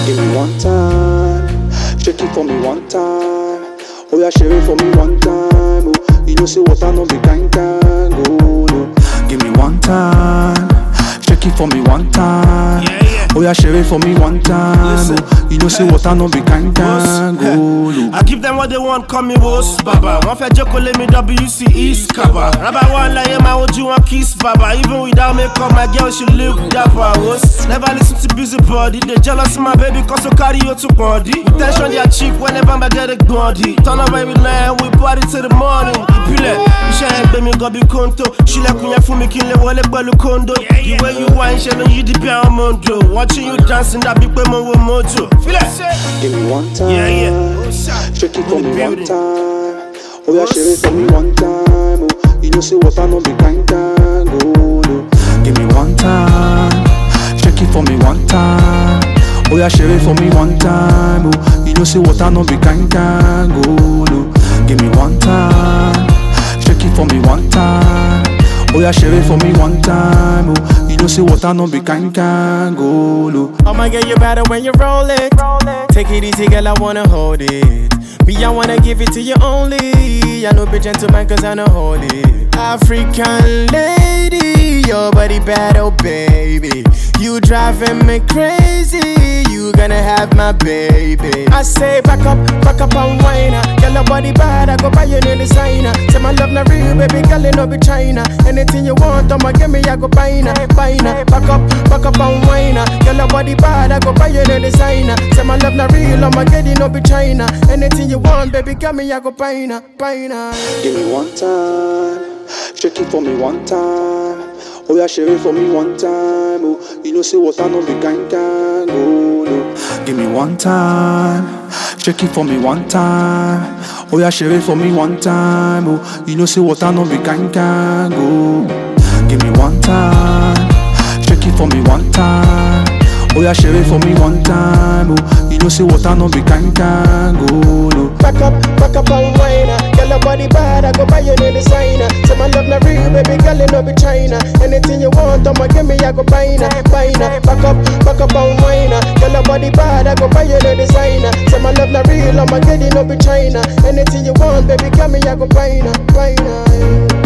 Give me one time, shake it for me one time. Oh yeah, share it for me one time. Oh, you know say what I know be kind kind. Oh no, give me one time, shake it for me one time. Yeah, yeah. Oh yeah, share it for me one time. Listen. Oh, you know say what I know be kind kind. Oh no. I give them what they want, call me Wos Baba. Wọ́n fẹ́ jókòó lé mi WC East Kaba. Rábà wà láyé máa wojú wọn kiss baba. Even without makeup, my girl she look dapper. Wos never listen to busy body. They jealous of my baby cause so carry you to body. Tension their cheek whenever my get a gbọ́ndì. Turn up every night, we party till the morning. Ìpìlẹ̀ iṣẹ́ ẹgbẹ́ mi gan bí kóńtò. Ṣílẹ̀kùn yẹn fún mi kí n lè wọlé pẹ̀lú kóńdó. The way you wine ṣe ló yí di bí àwọn mọ́ńdò. Watching you dancing dàbí pé mo wo mọ́tò. Fílẹ̀. Give me one time. Yeah, yeah. Shake it for In the me one building. time. Oh yeah, share it for me one time. Oh, you know say what I know be kind kind. Oh no, give me one time. Shake it for me one time. Oh yeah, share it for me one time. Oh, you know say what I know be kind kind. Oh no, give me one time. Shake it for me one time. Oh yeah, share it for me one time. Oh, you know say what I know be kind kind. Oh no. Oh my girl, you better when you roll it. Take it easy, girl, I wanna hold it. Me, I wanna give it to you only. I know be gentleman, cause I know hold it. African lady, your body bad, oh baby. You driving me crazy. You gonna have my baby. I say back up, back up and whine. Girl, your body bad, I go buy you new designer. Say my love not real, baby, girl, it no be China. Anything you want, I'ma give me, I go buy na, buy na. Back up, back up and whine. Girl, your body bad, I go buy you new designer. Say my love not real, I'ma get it, no be China. Anything you want, baby, give me, I go buy na, buy na. Give me one time, shake it for me one time. Oh yeah, share it for me one time. Oh, you know say what I know be kind kind. Oh no, give me one time, shake it for me one time. Oh yeah, share it for me one time. Oh, you know say what I know be kind kind. Oh, give me one time, shake it for me one time. Oh yeah, share it for me one time. Oh, you know say what I know be kind kind. Oh no. Back up, back up and whine. Girl, your body bad, I go buy you new designer. Say my love not real, baby, girl, it no be China. Anything you want, I'ma give me, I go buy na, buy na. Back up, back up and whine. Girl, your body bad, I go buy you new designer. Say my love not real, I'ma get it, no be China. Anything you want, baby, give me, I go buy na, buy na.